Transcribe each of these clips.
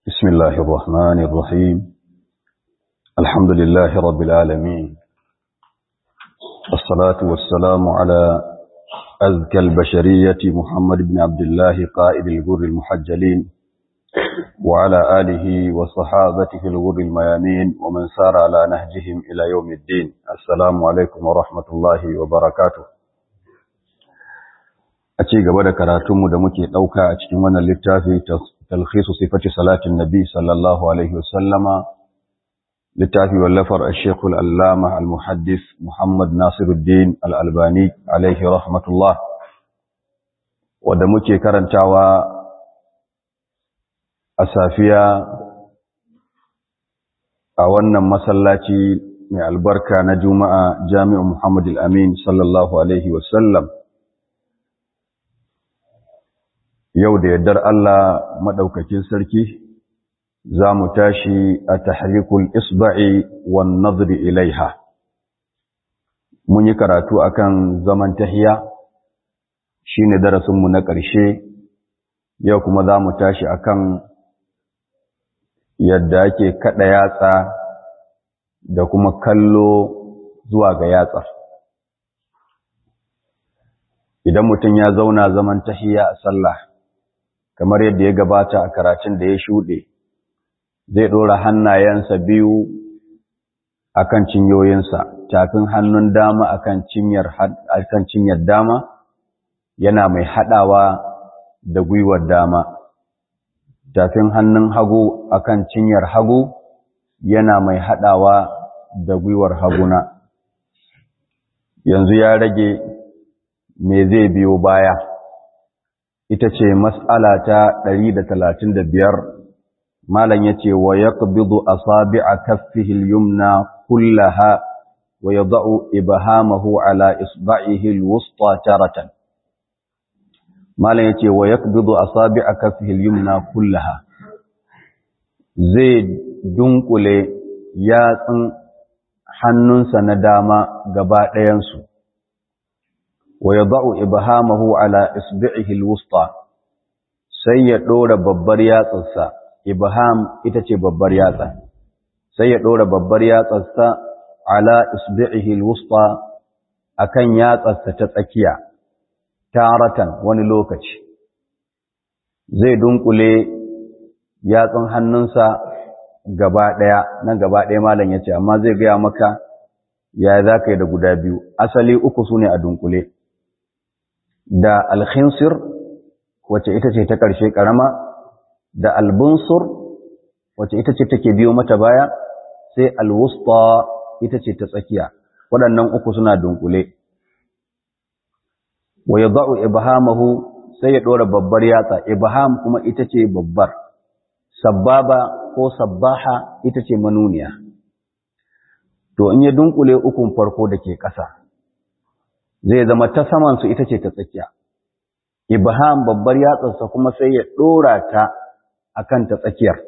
بسم الله الرحمن الرحيم الحمد لله رب العالمين والصلاة والسلام على أزكى البشرية محمد بن عبد الله قائد الغر المحجلين وعلى آله وصحابته الغر الميامين ومن سار على نهجهم إلى يوم الدين السلام عليكم ورحمة الله وبركاته a ci gaba da karatunmu da muke ɗauka a cikin wannan littafi talhisu sifati salatin nabi sallallahu alaihi wasallama littafi wallafar ashekul allama al-muhaddis muhammad nasiruddin al'albani alaihi rahmatullah wadda muke karantawa a safiya a wannan masallaci mai albarka na juma'a jami'in muhammad al-amin sallallahu alaihi wasallam yau da yardar Allah maɗaukakin sarki za mu tashi a tahrikul isba'i wan nazri ilaiha mun yi karatu akan zaman tahiya shine darasinmu na ƙarshe yau kuma za mu tashi akan yadda ake kaɗa yatsa da kuma kallo zuwa ga yatsar idan mutum ya zauna zaman tahiya a sallah kamar yadda ya gabata a karatun da ya shuɗe zai ɗora hannayensa biyu akan cinyoyinsa tafin hannun dama akan cinyar akan cinyar dama yana mai haɗawa da gwiwar dama tafin hannun hagu akan cinyar hagu yana mai haɗawa da gwiwar haguna yanzu ya rage me zai biyo baya ita ce mas'ala ta biyar. malam yace wa yaqbidu asabi'a kaffihi al-yumna kullaha wa yad'u ibhamahu ala isba'ihi al-wusta taratan malam yace wa yaqbidu asabi'a kaffihi al-yumna kullaha zai dunkule yatsun hannunsa na dama gaba ɗayansu wa yad'u ibhamahu ala isbi'ihi alwusta sai ya dora babbar yatsarsa ibham ita ce babbar yatsa sai ya dora babbar yatsarsa ala isbi'ihi alwusta akan yatsarsa ta tsakiya taratan wani lokaci zai dunkule yatsun hannunsa gaba daya nan gaba daya malam yace amma zai ga maka ya za ka yi da guda biyu asali uku sune a dunkule da alkhinsir wacce ita ce ta ƙarshe ƙarama da albunsur wacce ita ce take biyo mata baya sai alwusta ita ce ta tsakiya waɗannan uku suna dunkule wa yadau ibhamahu sai ya ɗora babbar yatsa ibham kuma ita ce babbar sabbaba ko sabbaha ita ce manuniya to in ya dunkule ukun farko da ke ƙasa zai zama ta samansu ita ce ta tsakiya. Ibrahim babbar yatsarsa kuma sai ya ɗora ta a kan ta tsakiyar.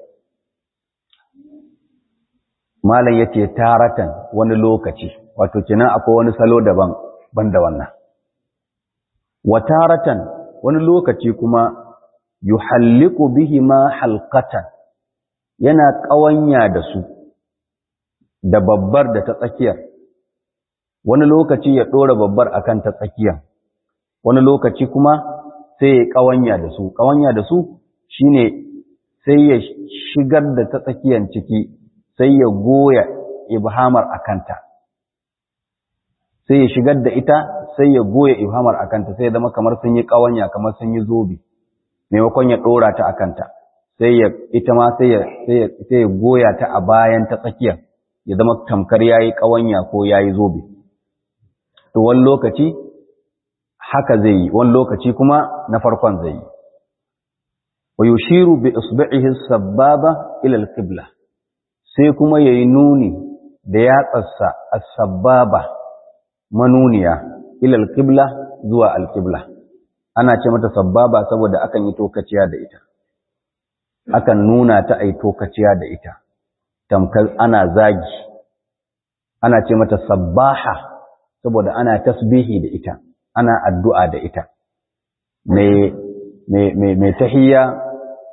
Malam ya ce taratan wani lokaci, wato kinan akwai wani salo daban ban da wannan. Wa taratan wani lokaci kuma yuhalliku bihi ma halkatan yana ƙawanya da su, da babbar da ta tsakiyar. wani lokaci ya ɗora babbar akan ta tsakiya wani lokaci kuma sai ya ƙawanya da su ƙawanya da su shine sai ya shigar da ta tsakiyan ciki sai ya goya ibhamar akanta sai ya shigar da ita sai ya goya ibhamar akanta sai ya zama kamar sun yi ƙawanya kamar sun yi zobe maimakon ya ɗora ta akanta sai ya ita ma sai ya sai ya goya ta a bayan ta tsakiya ya zama tamkar yayi ƙawanya ko yayi zobe to wani lokaci haka zai yi wani lokaci kuma na farkon zai yi wa yushiru bi isbi'ihi sababa ila al-qibla sai kuma yayi nuni da yatsarsa as-sababa manuniya ila al-qibla zuwa al-qibla ana ce mata sababa saboda akan yi tokaciya da ita akan nuna ta ai tokaciya da ita tamkar ana zagi ana ce mata sabbaha saboda ana tasbihi da ita ana addu'a da ita mai tahiyya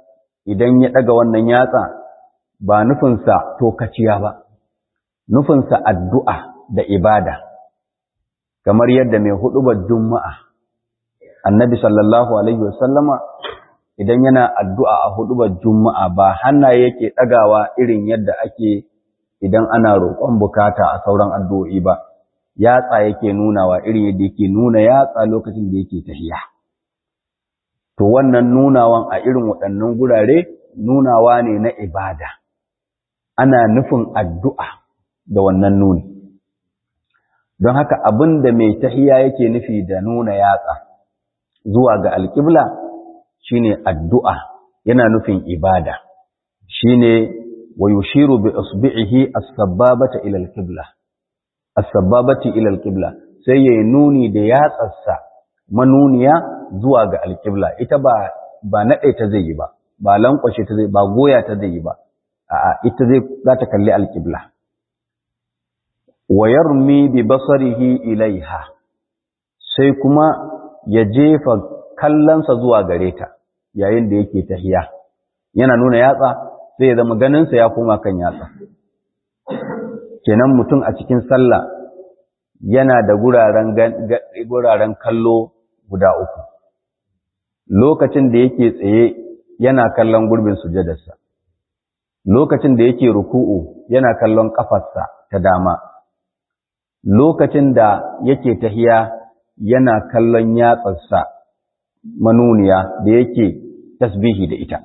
idan ya ɗaga wannan yatsa ba nufinsa tokaciya ba nufinsa addu'a da ibada kamar yadda mai huɗubar juma'a annabi sallallahu alaihi wasallama idan yana addu'a a huɗubar juma'a ba hannaye yake ɗagawa irin yadda ake idan ana roƙon bukata a sauran addu'o'i ba yatsa yake nunawa irin yadda yake nuna yatsa lokacin da yake tafiya. To wannan nunawan a irin waɗannan gurare nunawa ne na ibada, ana nufin addu'a da wannan nuni. Don haka abin da mai tahiya yake nufi da nuna yatsa zuwa ga alƙibla shi ne addu'a yana nufin ibada, shi ne wa yushiru bi usbi'ihi as-sabbabata ila al-qibla as-sabbabati ila al-qibla sai yayi nuni da yatsarsa manuniya zuwa ga al-qibla ita ba ba nade ta zai yi ba ba lankwashe ta zai ba goya ta zai yi ba a'a ita zai za ta kalli al-qibla wa yarmi bi basarihi ilaiha sai kuma ya jefa kallonsa zuwa gare ta yayin da yake tahiya yana nuna yatsa sai ya zama ganinsa ya koma kan yatsa kenan mutum a cikin sallah yana da guraren guraren kallo guda uku lokacin da yake tsaye yana kallon gurbin sujadarsa lokacin da yake ruku'u yana kallon kafarsa ta dama lokacin da yake tahiya yana kallon yatsarsa manuniya da yake tasbihi da ita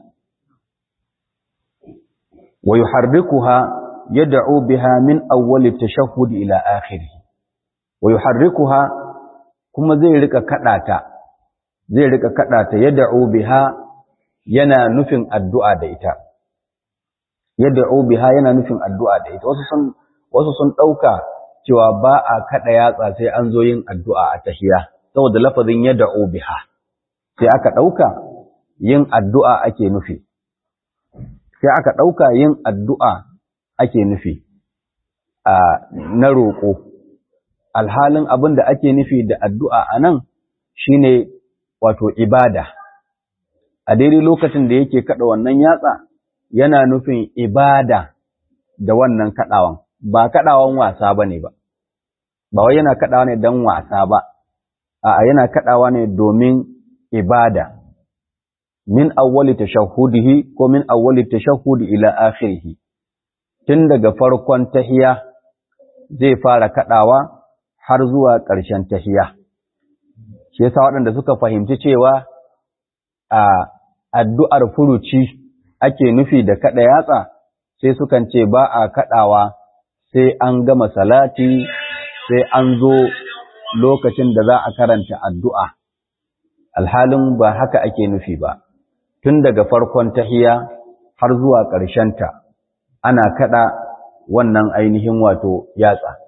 wa yuharrikuha yad'u biha min awwal at-tashahhud ila akhirih wa yuharrikuha kuma zai rika kadata zai rika kadata yad'u biha yana nufin addu'a da ita yad'u biha yana nufin addu'a da ita wasu sun wasu sun dauka cewa ba a kada yatsa sai an zo yin addu'a a tahiya saboda lafazin yad'u biha sai aka dauka yin addu'a ake nufi sai aka dauka yin addu'a ake nufi a na roƙo alhalin abin da ake nufi da addu'a a nan shi ne wato ibada a daidai lokacin da yake kaɗa wannan yatsa yana nufin ibada da wannan kaɗawan ba kaɗawan wasa ba ne ba ba wai yana kaɗawa ne don wasa ba a yana kaɗawa ne domin ibada min awwali tashahhudihi ko min awwali tashahhudi ila akhirih tun daga farkon tahiya zai fara kaɗawa har zuwa ƙarshen tahiya. Shi yasa waɗanda suka fahimci cewa a addu'ar furuci ake nufi da kaɗa yatsa sai sukan ce ba a kaɗawa sai an gama salati sai an zo lokacin da za a karanta addu'a. Alhalin ba haka ake nufi ba, tun daga farkon tahiya har zuwa ƙarshenta. ana kada wannan ainihin wato yatsa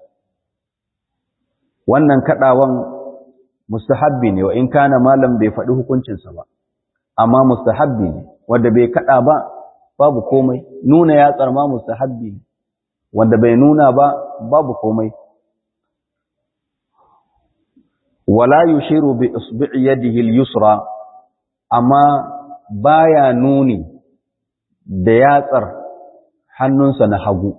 wannan kadawan mustahabbi ne wa in kana malam bai faɗi hukuncinsa ba amma mustahabbi ne wanda bai kada ba babu komai nuna yatsar ma mustahabbi ne wanda bai nuna ba babu komai wala yushiru bi isbi'i yadihi al-yusra amma baya nuni da yatsar hannunsa na hagu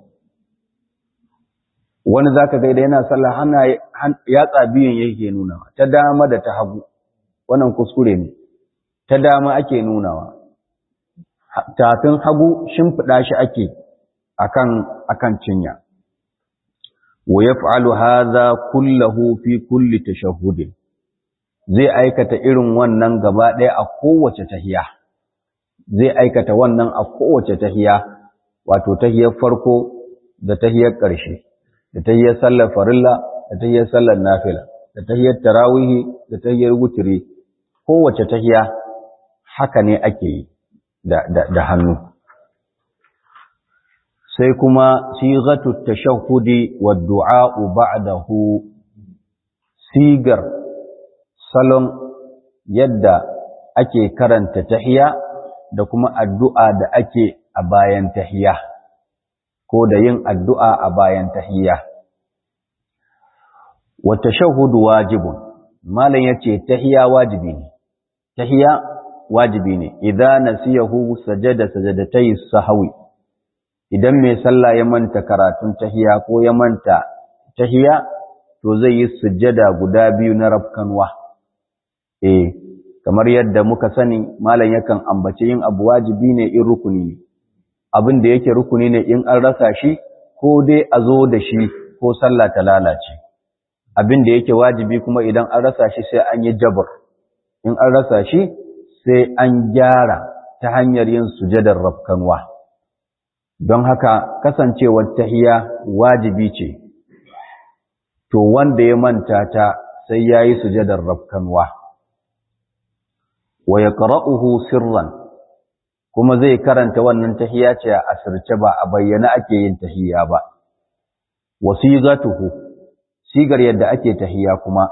wani zaka ga idan yana sallah hana yatsa biyun yake nunawa ta dama da ta hagu wannan kuskure ne ta dama ake nunawa tafin hagu shimfiɗa shi ake akan akan cinya wa yaf'alu hadha kullahu fi kulli tashahhud zai aikata irin wannan gaba ɗaya a kowace tahiya zai aikata wannan a kowace tahiya wato tahiyar farko da tahiyar ƙarshe da tahiyar sallar farilla da tahiyar sallar nafila da tahiyar tarawihi da tahiyar wutiri kowace tahiya haka ne ake yi da, da, da hannu sai kuma sigatu tashahhudi wa du'a'u ba'dahu sigar salon yadda ake karanta tahiya da kuma addu'a da ake a bayan tahiya ko da yin addu'a a bayan tahiya wa tashahhudu wajibun malam yace tahiya wajibi ne tahiya wajibi ne idza nasiyahu sajada sajadatai sahwi idan mai sallah ya manta karatun tahiya ko ya manta tahiya to zai yi sujjada guda biyu na rafkanwa eh kamar yadda muka sani malam yakan ambace yin abu wajibi ne in rukuni ne abin da yake rukuni ne in an rasa shi ko dai a zo da shi ko sallah ta lalace abin da yake wajibi kuma idan an rasa shi sai an yi jabr in an rasa shi sai an gyara ta hanyar yin sujadar rafkanwa don haka kasancewar tahiya wajibi ce to wanda ya manta ta sai ya yi sujadar rafkanwa wa ya sirran kuma zai karanta wannan tahiya ce a asirce ba a bayyana ake yin tahiya ba wasigatuhu sigar yadda ake tahiya kuma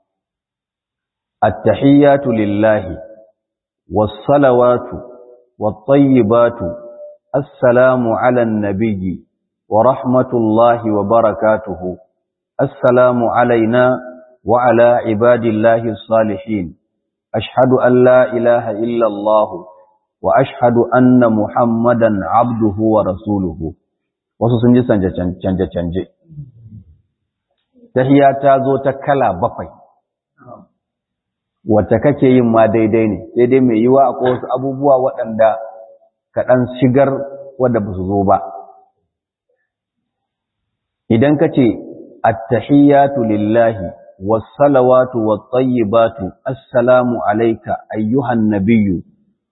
at-tahiyatu lillahi was-salawatu wat-tayyibatu assalamu 'alan nabiyyi wa rahmatullahi wa barakatuhu assalamu 'alaina wa 'ala ibadillahi as-salihin ashhadu an la ilaha illa allah wa ashhadu anna muhammadan 'abduhu wa rasuluhu wasu sun ji canje-canje tahiya ta zo ta kala bakwai wacce kake yin ma daidai ne sai dai mai yiwa akwai wasu abubuwa waɗanda kaɗan shigar wadda ba su zo ba idan ka ce attahiyatu lillahi wassalawatu wattayyibatu assalamu alayka ayyuhan nabiyyu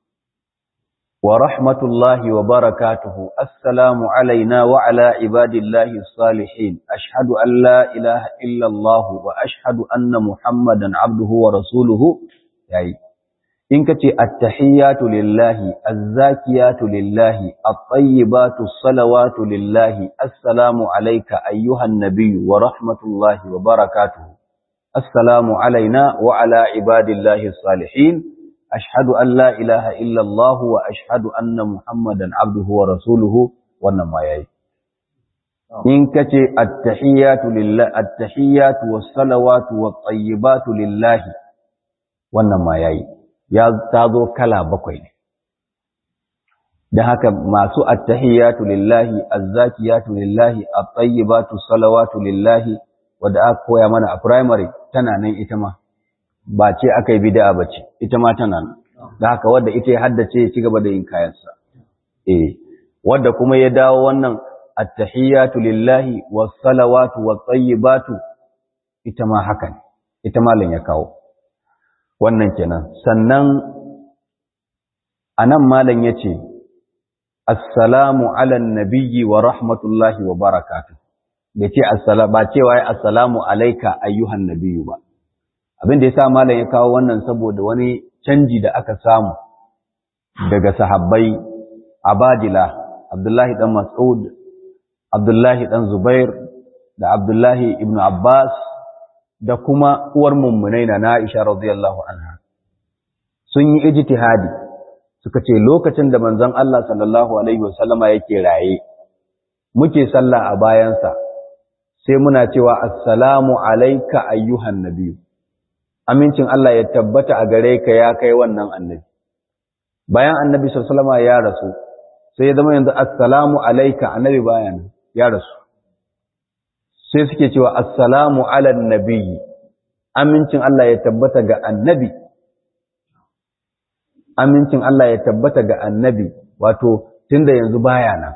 ورحمة الله وبركاته السلام علينا وعلى عباد الله الصالحين أشهد أن لا إله إلا الله وأشهد أن محمدا عبده ورسوله يعني إنك التحيات لله الزاكيات لله الطيبات الصلوات لله السلام عليك أيها النبي ورحمة الله وبركاته السلام علينا وعلى عباد الله الصالحين ashhadu an la ilaha illallah wa ashhadu anna muhammadan abduhu wa rasuluhu wannan ma yayi in kace at-tahiyatu lillahi at-tahiyatu was-salawatu wat-tayyibatu lillahi wannan ma yayi ya tazo kala bakwai ne dan haka masu at-tahiyatu lillahi az-zakiyatu lillahi at-tayyibatu salawatu lillahi wanda aka koya mana a primary tana nan ita ma ba ce aka yi bid'a ba ce ita ma tana nan da haka wadda ita ya haddace ya ci gaba da yin kayansa eh wadda kuma ya dawo wannan at-tahiyatu lillahi was-salawatu wat-tayyibatu ita ma haka ne ita malam ya kawo wannan kenan sannan anan malam yace assalamu ala nabiyyi wa rahmatullahi wa barakatuh yace assalamu ba cewa assalamu alayka ayyuhan nabiyyu ba abin da ya sa malam ya kawo wannan saboda wani canji da aka samu daga sahabbai abadila abdullahi dan mas'ud abdullahi dan zubair da abdullahi ibn abbas da kuma uwar mummunai na aisha radiyallahu anha sun yi ijtihadi suka ce lokacin da manzon Allah sallallahu alaihi wasallama yake raye muke sallah a bayansa sai muna cewa assalamu alayka ayyuhan nabiyyu amincin Allah ya tabbata a gare ka ya kai wannan annabi bayan annabi sallallahu alaihi ya rasu sai ya zama yanzu assalamu alayka annabi bayan ya rasu sai suke cewa assalamu ala nabiyyi amincin Allah ya tabbata ga annabi amincin Allah ya tabbata ga annabi wato tunda yanzu baya nan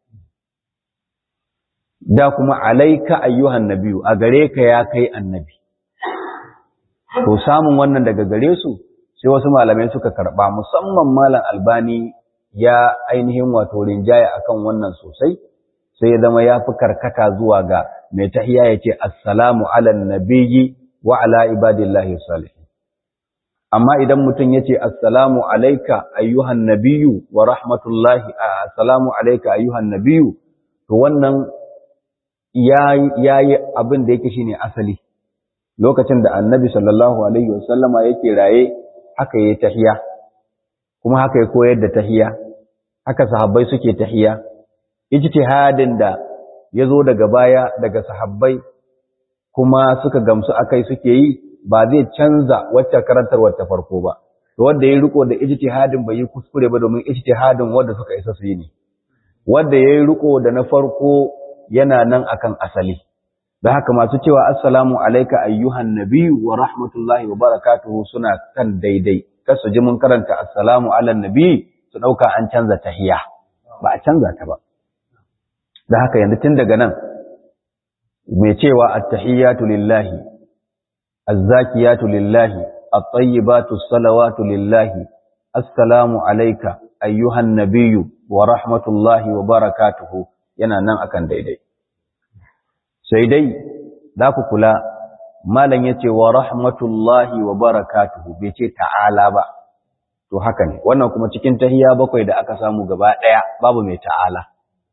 da kuma alayka ayyuhan nabiyyu a gare ka ya kai annabi To samun wannan daga gare su sai wasu malamai suka karɓa musamman malam albani ya ainihin wato rinjaya akan wannan sosai sai ya zama ya fi karkata zuwa ga mai tahiya ya ce assalamu ala nabiyyi wa ala ibadillahi salihin amma idan mutum ya ce assalamu alaika ayyuhan nabiyyu wa rahmatullahi assalamu alaika ayyuhan nabiyyu to wannan ya yi abin da yake shine asali lokacin da annabi sallallahu alaihi wasallama yake raye haka yayi tahiya kuma haka ya koyar da tahiya haka sahabbai suke tahiya ijtihadin da yazo daga baya daga sahabbai kuma suka gamsu akai suke yi ba zai canza wacce karantarwar ta farko ba to wanda ya riko da ijtihadin bai yi kuskure ba domin ijtihadin wanda suka isa su yi ne wanda ya yi riko da na farko yana nan akan asali da haka masu cewa assalamu alaika ayyuhan nabiyyu wa rahmatullahi wa barakatuhu suna kan daidai kar su ji mun karanta assalamu ala nabi su dauka an canza tahiya ba a canza ta ba da haka yanzu tun daga nan mai cewa at-tahiyatu lillahi az-zakiyatu lillahi at-tayyibatu salawatu lillahi assalamu alayka ayyuhan nabiyyu wa rahmatullahi wa barakatuhu yana nan akan daidai sai dai za ku kula malam yace wa rahmatullahi wa barakatuhu bai ce ta'ala ba to haka ne wannan kuma cikin tahiya bakwai da aka samu gaba daya babu mai ta'ala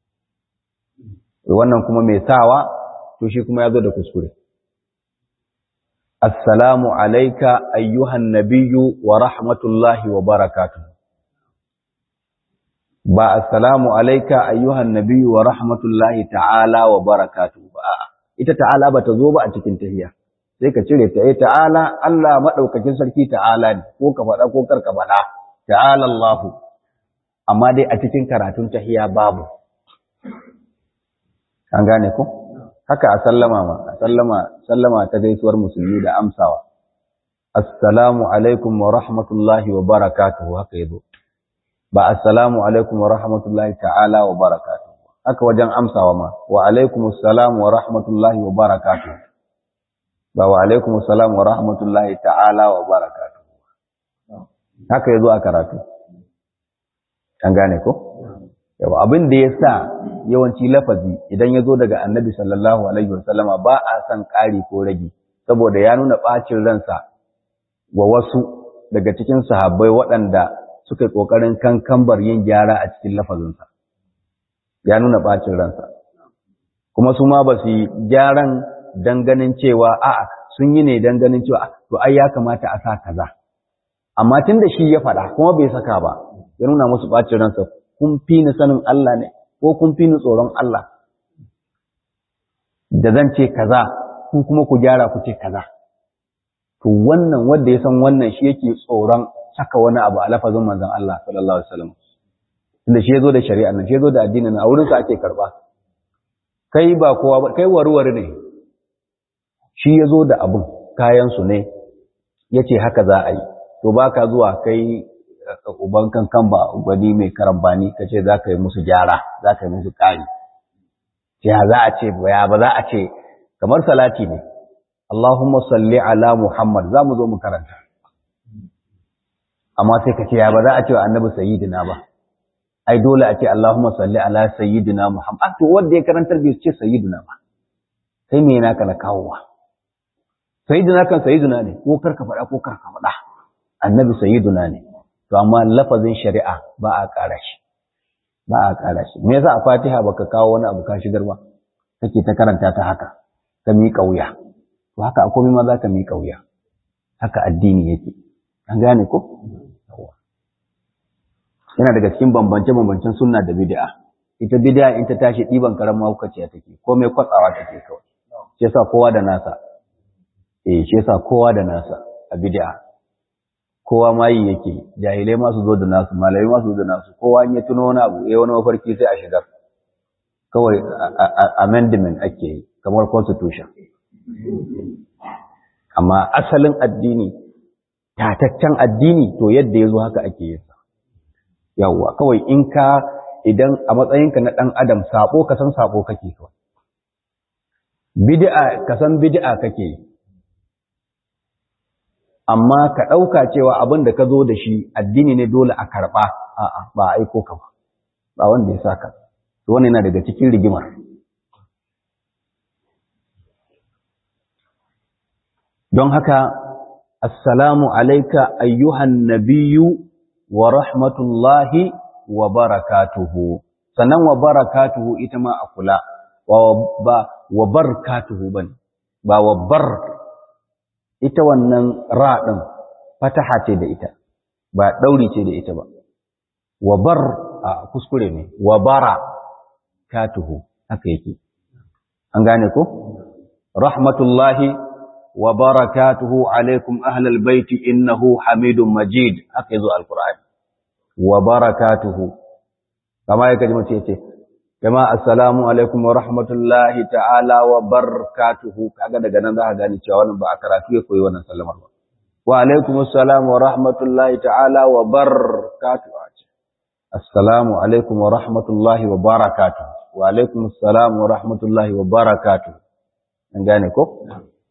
wannan kuma mai sawa to shi kuma ya zo da kuskure assalamu alayka ayyuhan nabiyyu wa rahmatullahi wa barakatuh ba assalamu alayka ayyuhan nabiyyu wa rahmatullahi ta'ala wa barakatuh ba ita ta'ala ba ta zo ba a cikin tahiyya sai ka cire ta eh ta'ala Allah madaukakin sarki ta'ala ne ko ka faɗa ko kar ka faɗa ta'ala Allah amma dai a cikin karatun tahiyya babu an gane ko haka a sallama ma a sallama sallama ta gaisuwar musulmi da amsawa assalamu alaikum wa rahmatullahi wa barakatuhu haka yazo ba assalamu alaikum wa rahmatullahi ta'ala wa barakatuhu haka wajen amsawa ma wa alaikum assalam wa rahmatullahi wa barakatuhu ba wa alaikum assalam wa rahmatullahi ta'ala wa barakatuhu haka yazo a karatu an gane ko yawa abin da ya sa yawanci lafazi idan ya zo daga annabi sallallahu alaihi wasallama ba a san ƙari ko ragi saboda ya nuna ɓacin ransa wa wasu daga cikin sahabbai waɗanda suka yi ƙoƙarin kankambar yin gyara a cikin lafazinsa ya nuna ɓacin ransa kuma su ma ba su yi gyaran don ganin cewa a'a sun yi ne don ganin cewa to ai ya kamata a sa kaza amma tun da shi ya faɗa kuma bai saka ba ya nuna musu ɓacin ransa kun fi ni sanin Allah ne ko kun fi ni tsoron Allah da zan ce kaza ku kuma ku gyara ku ce kaza to wannan wanda ya san wannan shi yake tsoron saka wani abu a lafazin manzon Allah sallallahu alaihi wasallam tunda shi yazo da shari'a nan shi yazo da addinin nan a wurin sa ake karba kai ba kowa ba kai warware ne shi yazo da abun kayan su ne yace haka za a yi to baka zuwa kai uban kankan ba gwani mai karambani ka ce za ka yi musu gyara za ka yi musu ƙari ya za a ce ya ba za a ce kamar salati ne Allahumma salli ala Muhammad za mu zo mu karanta amma sai ka ce ya ba za a ce wa annabi sayyidina ba ai dole a ce Allahumma salli ala sayyidina Muhammad to wanda ya karantar bai ce sayyidina ba sai me yana kana kawowa sayyidina kan sayyidina ne ko karka faɗa ko karka faɗa annabi sayyidina ne to amma lafazin shari'a ba a ƙara shi ba a ƙara shi me yasa a Fatiha baka kawo wani abu ka shigar ba kake ta karanta ta haka ka miƙa wuya to haka a komai ma za ka miƙa wuya haka addini yake an gane ko yana daga cikin bambance bambancen sunna da bid'a ita bid'a in ta tashi ɗiban karamar hukaciya take komai kwatsawa take kawai shi yasa kowa da nasa eh shi yasa kowa da nasa a bid'a kowa ma yi yake jahilai ma su zo da nasu malai ma su zo da nasu kowa in ya tuno wani abu eh wani mafarki sai a shigar kawai amendment ake yi kamar constitution amma asalin addini tataccen addini to yadda ya zo haka ake yin sa yawwa kawai in ka idan a matsayinka na ɗan adam sabo ka san sabo kake kawai bid'a ka san bid'a kake yi amma ka ɗauka cewa abin da ka zo da shi addini ne dole a karɓa a'a ba a aiko ka ba ba wanda ya saka to wannan yana daga cikin rigimar don haka assalamu alaika ayyuhan nabiyyu wa rahmatullahi wa barakatuhu sannan wa barakatuhu ita ma a kula ba wa barakatuhu bane ba wa bar ita wannan ra ɗin fataha ce da ita ba ɗauri ce da ita ba wa bar a kuskure ne wa bara katuhu haka yake an gane ko rahmatullahi wa barakatuhu alaikum ahlal baiti innahu hamidun majid haka yazo alqur'ani wa barakatuhu kama yake ji mutum yace kama assalamu alaikum wa rahmatullahi ta'ala wa barakatuhu kaga daga nan za ka gane cewa wannan ba a karatu ya koyi wannan sallamar ba wa alaikum assalam wa rahmatullahi ta'ala wa barakatuhu assalamu alaikum wa rahmatullahi wa barakatuhu wa alaikum assalam wa rahmatullahi wa barakatuhu an gane ko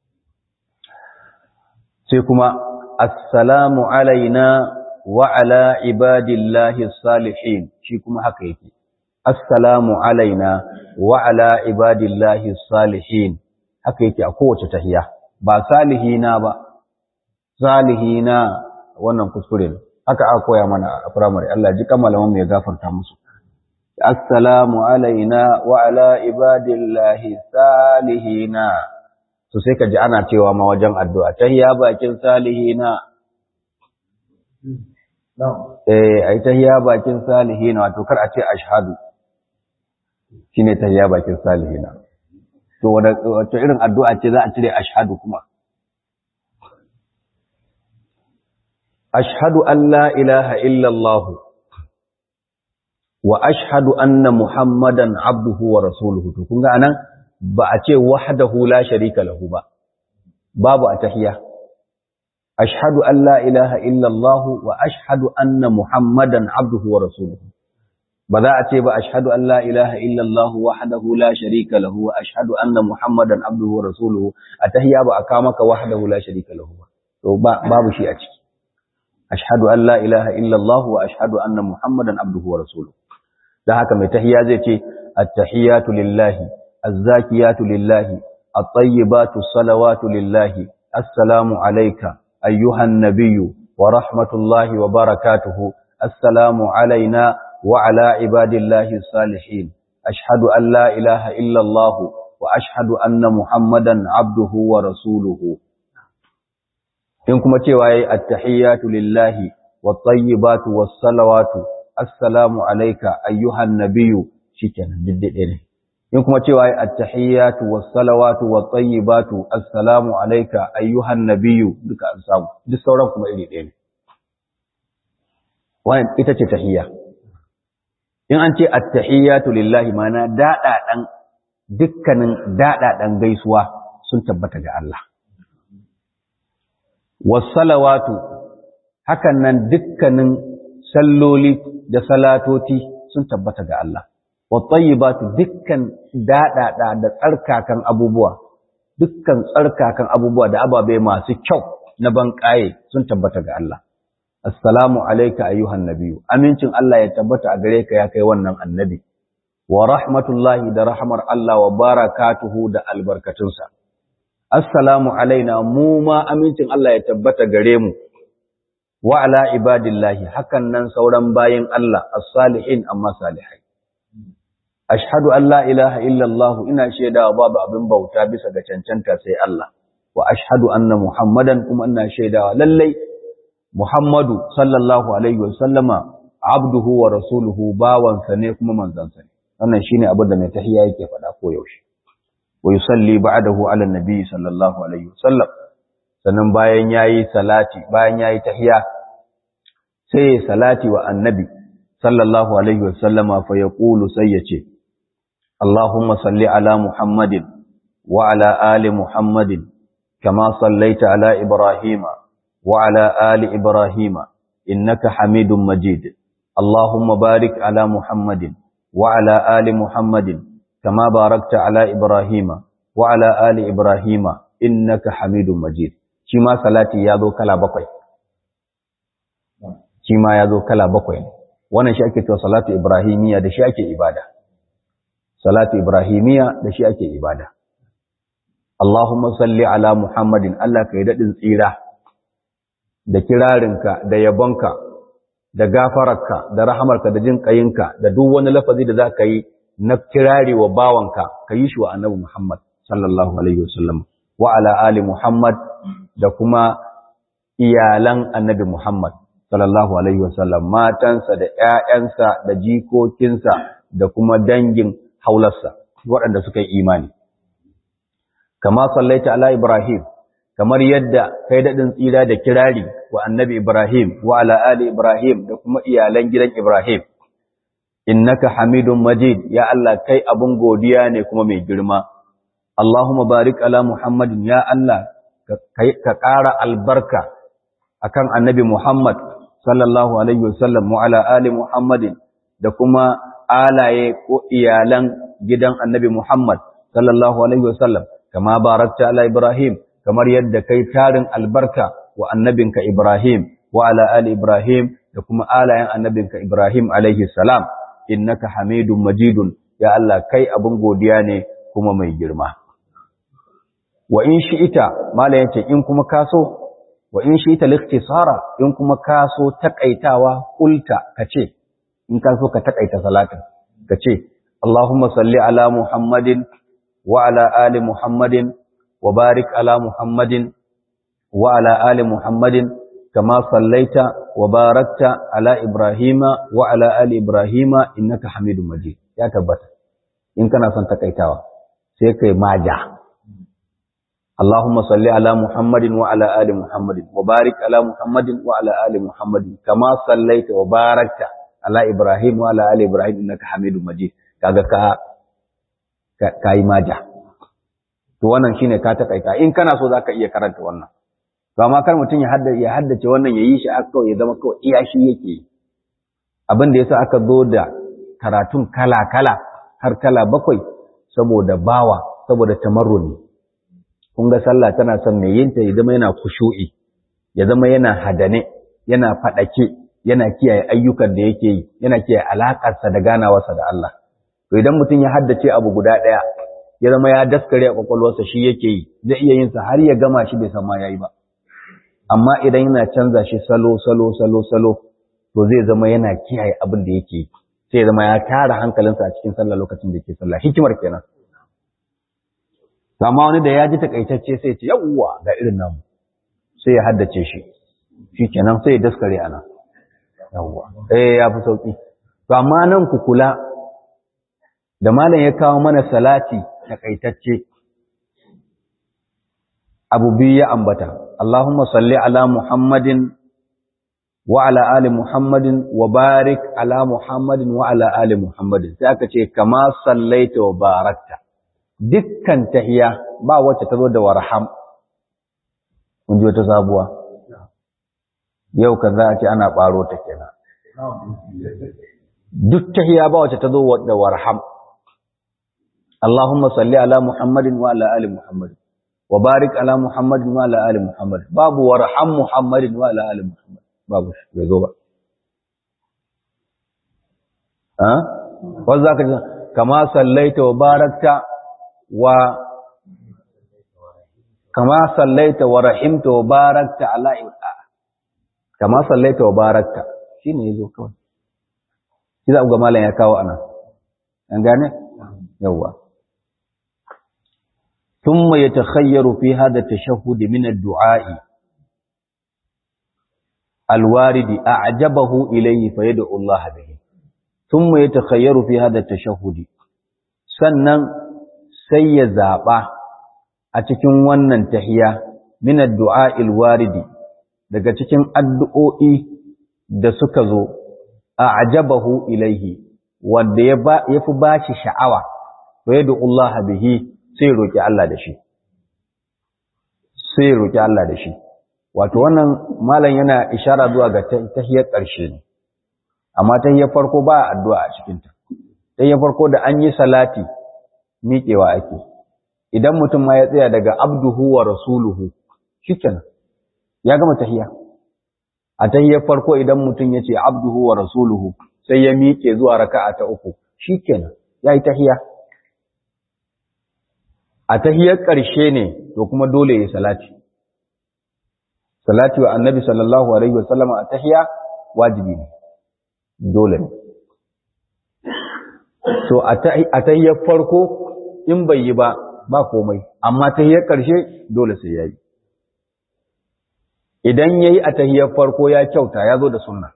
sai kuma assalamu alaina wa ala ibadillahi salihin shi kuma haka yake assalamu alaina wa ala ibadillahi salihin haka yake a kowace tahiya ba salihina ba salihina wannan kuskure ne haka aka koya mana a primary Allah ji kamalaman mu ya gafarta musu assalamu alaina wa ala ibadillahi salihina to sai ka ji ana cewa ma wajen addu'a tahiya bakin salihina eh ai tahiya bakin salihina wato kar a ce ashhadu shine tahiya bakin salihina to wato irin addu'a ce za a cire ashhadu kuma ashhadu an la ilaha illa Allah wa ashhadu anna muhammadan abduhu wa rasuluhu to kun ga anan ba a ce wahdahu la sharika lahu ba babu a tahiya ashhadu an la ilaha illa Allah wa ashhadu anna muhammadan abduhu wa rasuluhu ba za a ce ba ashhadu an la ilaha illa Allah wahdahu la sharika lahu wa ashhadu anna muhammadan abduhu wa rasuluhu a tahiya ba a ka maka wahdahu la sharika lahu ba to babu shi a ciki ashhadu an la ilaha illa Allah wa ashhadu anna muhammadan abduhu wa rasuluhu dan haka mai tahiya zai ce at-tahiyatu lillahi az-zakiyatu lillahi at-tayyibatu salawatu lillahi assalamu alayka ayyuhan nabiyyu wa rahmatullahi wa barakatuhu assalamu alayna wa ala ibadillahi salihin ashhadu an la ilaha illa Allah wa ashhadu anna muhammadan abduhu wa rasuluhu in kuma cewa yayi at-tahiyatu lillahi wat-tayyibatu was-salawatu assalamu alayka ayyuhan nabiyyu shikenan diddade ne in kuma cewa yayi at-tahiyatu was-salawatu wat-tayyibatu assalamu alayka ayyuhan nabiyyu duka an samu duk sauran kuma iri ɗaya ne wannan ita ce tahiyya in an ce at-tahiyatu lillahi mana dada dukkanin dada gaisuwa sun tabbata ga Allah wasalawatu hakan nan dukkanin salloli da salatoti sun tabbata ga Allah wattayyibatu dukkan dadada da tsarkakan abubuwa dukkan tsarkakan abubuwa da ababe masu kyau na banƙaye sun tabbata ga Allah assalamu alayka ayyuhan nabiyyu amincin Allah ya tabbata a gare ka ya kai wannan annabi wa rahmatullahi da rahmar Allah wa barakatuhu da albarkatunsa assalamu alaina mu ma amincin Allah ya tabbata gare mu wa ala ibadillahi hakan nan sauran bayin Allah as-salihin amma salihai ashhadu an la ilaha illa Allah ina shaidawa babu abin bauta bisa ga cancanta sai Allah wa ashhadu anna muhammadan kuma ina shaidawa lallai muhammadu sallallahu alaihi wa sallama abduhu wa rasuluhu bawansa ne kuma manzansa ne wannan shine abin da mai tahiyya yake faɗa ko yaushe wa yusalli ba'dahu ala nabi sallallahu alaihi wasallam sannan bayan yayi salati bayan yayi tahiyya sai salati wa annabi sallallahu alaihi wasallama fa yaqulu sai yace Allahumma salli ala Muhammadin wa ala ali Muhammadin kama sallaita ala Ibrahima wa ala ali Ibrahima innaka Hamidum Majid Allahumma barik ala Muhammadin wa ala ali Muhammadin كما باركت على إبراهيم وعلى آل إبراهيم إنك حميد مجيد شما صلاتي يادو كلا بقوي شما يادو كلا بقوي wannan shi ake cewa salatu ibrahimiya da shi ake ibada salatu ibrahimiya da shi ake ibada Allahumma salli ala Muhammadin Allah kai dadin tsira da kirarinka da yabonka da gafararka da rahamarka da jin kayinka da duk wani lafazi da zaka yi na kirari wa bawanka ka yi shi wa annabi Muhammad sallallahu alaihi wasallam wa ala ali Muhammad da kuma iyalan annabi Muhammad sallallahu alaihi wasallam matansa da ƴaƴansa da jikokinsa da kuma dangin haularsa waɗanda suka yi imani kama sallaita ala Ibrahim kamar yadda kai daɗin tsira da kirari wa annabi Ibrahim wa ala ali Ibrahim da kuma iyalan gidan Ibrahim innaka hamidun majid ya Allah kai abun godiya ne kuma mai girma Allahumma barik ala Muhammadin ya Allah ka ƙara albarka akan annabi Muhammad sallallahu alaihi wasallam wa ala ali Muhammadin da kuma alaye ko iyalan gidan annabi Muhammad sallallahu alaihi wasallam kama barakta ala Ibrahim kamar yadda kai tarin albarka wa annabinka Ibrahim wa ala ali Ibrahim da kuma alayen annabinka Ibrahim alaihi salam innaka hamidun majidun ya Allah kai abun godiya ne kuma mai girma wa in shi'ita mala yace in kuma kaso wa in shi'ita likhtisara in kuma kaso takaitawa kulta kace in kaso ka takaita salatin kace Allahumma salli ala Muhammadin wa ala ali Muhammadin wa barik ala Muhammadin wa ala ali Muhammadin kama sallaita wa barakta ala Ibrahima wa ala ali Ibrahima innaka Hamidum Majid ya tabbata in kana son takaitawa sai kai maja اللهم صل على محمد وعلى آل محمد وبارك على محمد وعلى آل محمد كما صليت وباركت على إبراهيم وعلى آل إبراهيم إنك حميد مجيد kaga ka kai maja to wannan shine ka takaita in kana so zaka iya karanta wannan to amma kar mutun ya haddace ya haddace wannan yayi shi aka kawai ya zama kawai iya shi yake abin da yasa aka zo da karatun kala kala har kala bakwai saboda bawa saboda tamarruni kun ga sallah tana son mai yinta ya zama yana kushu'i ya zama yana hadane yana faɗake yana kiyaye ayyukan da yake yi yana kiyaye alaƙarsa da ganawarsa da Allah to idan mutum ya haddace abu guda ɗaya ya zama ya daskare a kwakwalwarsa shi yake yi zai iya yin sa har ya gama shi bai san ma yayi ba amma idan yana canza shi salo salo salo salo to zai zama yana kiyaye abin da yake yi sai ya zama ya tara hankalinsa a cikin sallah lokacin da yake sallah hikimar kenan amma wani da ya ji takaitacce sai ce yawwa ga irin namu sai ya haddace shi shi kenan sai ya daskare ana yawwa eh ya fi sauki to amma nan ku kula da malam ya kawo mana salati takaitacce abu biyu ya ambata Allahumma salli ala Muhammadin wa ala ali Muhammadin wa barik ala Muhammadin wa ala ali Muhammadin sai aka ce kama sallaita wa barakta dukkan tahiya ba wacce ta zo da warham kun ji wata sabuwa yau ka za a ce ana ɓaro ta kenan duk tahiya ba wacce ta zo da warham Allahumma salli ala Muhammadin wa ala ali Muhammadin wa barik ala Muhammadin wa ala ali Muhammad babu warham Muhammadin wa ala ali Muhammad babu shi bai zo ba ha wanda zaka ji kama sallaita wa barakta wa kama sallaita wa rahimta wa barakta ala kama sallaita wa barakta shine yazo kawai shi za ku ga malam ya kawo ana an gane yawa ثم يتخير في هذا التشهد من الدعاء الوارد أعجبه إليه فيدعو الله به ثم يتخير في هذا التشهد sannan sai ya zaɓa a cikin wannan tahiya min addu'a ilwaridi daga cikin addu'o'i da suka zo a ajabahu ilaihi wanda ya fi ba shi sha'awa to ya Allah bihi sai roƙi Allah da shi sai roƙi Allah da shi wato wannan malam yana ishara zuwa ga tahiyar ƙarshe ne amma tahiyar farko ba addu'a a cikinta tahiyar farko da an yi salati miƙewa ake idan mutum ma ya tsaya daga abduhu wa rasuluhu shikenan ya gama tahiya a tahiyar farko idan mutum ya ce abduhu wa rasuluhu sai ya miƙe zuwa raka'a ta uku shikenan ya yi tahiya a tahiyar ƙarshe ne to kuma dole ya salati salati wa annabi sallallahu alaihi wasallam a tahiya wajibi ne dole ne so a tahiyar farko in bai yi ba ba komai amma tahiyar ƙarshe dole sai yayi idan yayi a tahiyar farko ya kyauta ya zo da sunna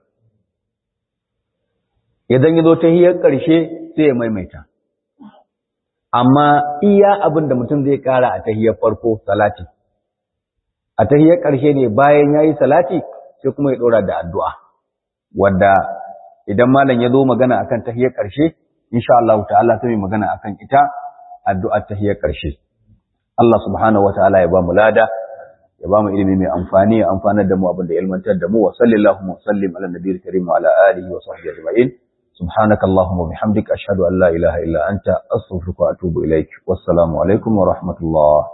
idan ya zo tahiyar ƙarshe sai ya maimaita amma iya abin da mutum zai ƙara a tahiyar farko salati a tahiyar ƙarshe ne bayan yayi salati sai kuma ya dora da addu'a wanda idan malam ya zo magana akan tahiyar ƙarshe insha Allah ta'ala sai magana akan ita addu'ar tahiyar ƙarshe Allah subhanahu wataala ya ba mu lada ya ba mu ilimi mai amfani ya amfanar da mu abin da ilmantar da mu wa sallallahu wa sallim ala nabiyil karim wa ala alihi wa sahbihi ajma'in سبحانك اللهم وبحمدك أشهد أن لا إله إلا أنت أستغفرك وأتوب إليك والسلام عليكم ورحمة الله